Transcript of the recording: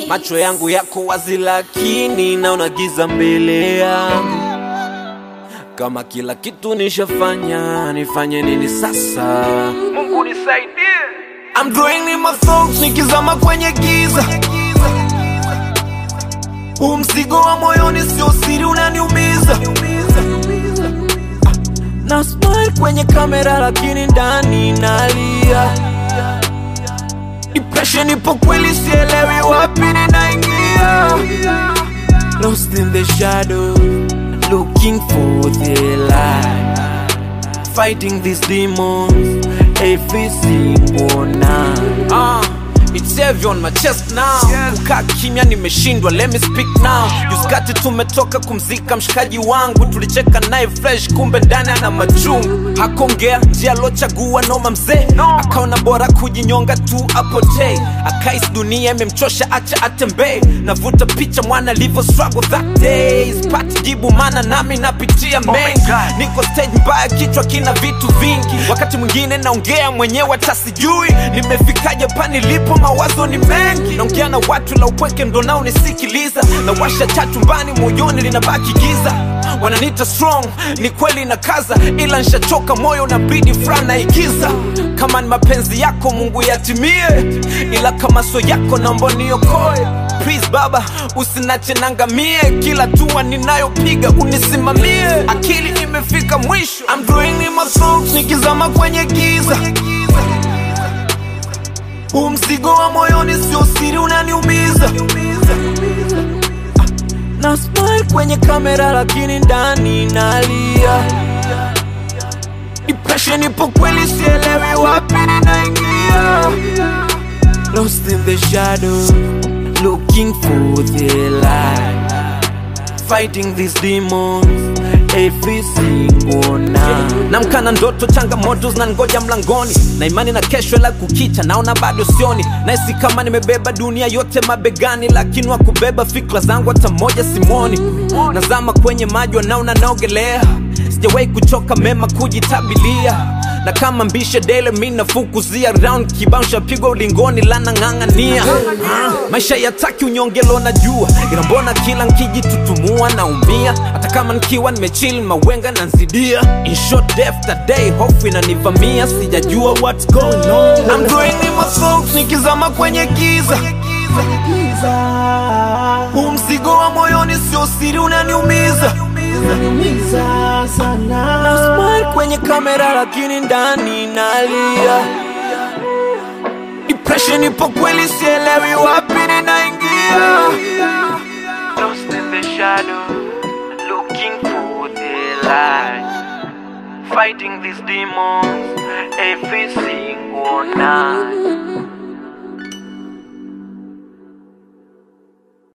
macho yangu yako wazi, lakini naona giza mbele yangu. Kama kila kitu nishafanya, nifanye nini sasa? Mungu nisaidie. I'm drawing in my thoughts, nikizama kwenye giza. Huu mzigo wa moyoni sio siri, unaniumiza. Na smile kwenye kamera, lakini ndani nalia. Depression ipo kweli, sielewi wapi ninaingia. Lost in the shadow, looking for the light. Fighting these demons every single night. Uh, it's heavy on my chest now. Kukaa kimya nimeshindwa, let me speak now. Juskati tumetoka kumzika mshikaji wangu, tulicheka naye fresh, kumbe ndani ana machungu. Hakongea njia alochagua noma mzee, akaona bora kujinyonga tu apotee. Akais dunia imemchosha, acha atembee. Navuta picha mwana alivyo struggle that day, sipati jibu mana nami napitia mengi. Niko stage mbaya, kichwa kina vitu vingi, wakati mwingine naongea mwenyewe hata sijui nimefikaje pa nilipo, mawazo ni mengi. Naongea na watu la upweke ndo nao nisikiliza, na washa tatu mbani moyoni linabaki giza. Wananiita strong, ni kweli na kaza, ila nshachoka moyo na bidi frana igiza. Kama ni mapenzi yako Mungu yatimie, ila kama so yako naomba niokoe. Please baba, usinache nangamie, kila tua ninayopiga unisimamie. Akili imefika mwisho, I'm doing in my thoughts, nikizama kwenye giza. Huu mzigo wa moyoni sio siri, unaniumiza. Na smile kwenye kamera, lakini ndani nalia. Depression ipo kweli, sielewi wapi ninaingia. Lost in the shadow, looking for the light. Fighting these demons every single night. Namka na ndoto, changamoto zinangoja mlangoni, na imani na kesho, la kukicha naona bado sioni. Nahisi kama nimebeba dunia yote mabegani, lakini wa kubeba fikra zangu hata moja simoni. Nazama kwenye maji, wanaona naogelea, sijawahi kuchoka mema kujitabilia na kama mbishe dele mi nafukuzia round kibao shapigwa ulingoni lana ng'ang'ania Ah, maisha yataki unyongelo na jua ila mbona kila nkijitutumua naumia hata kama nikiwa nimechili mawenga na nzidia in short day after day hofu inanivamia sijajua what's going on I'm doing in my thoughts nikizama kwenye giza huu mzigo wa moyoni sio siri unaniumiza na smile kwenye kamera lakini ndani nalia depression ipo kweli sielewi wapi ninaingia Lost in the shadow, looking for the light. Fighting these demons every single night.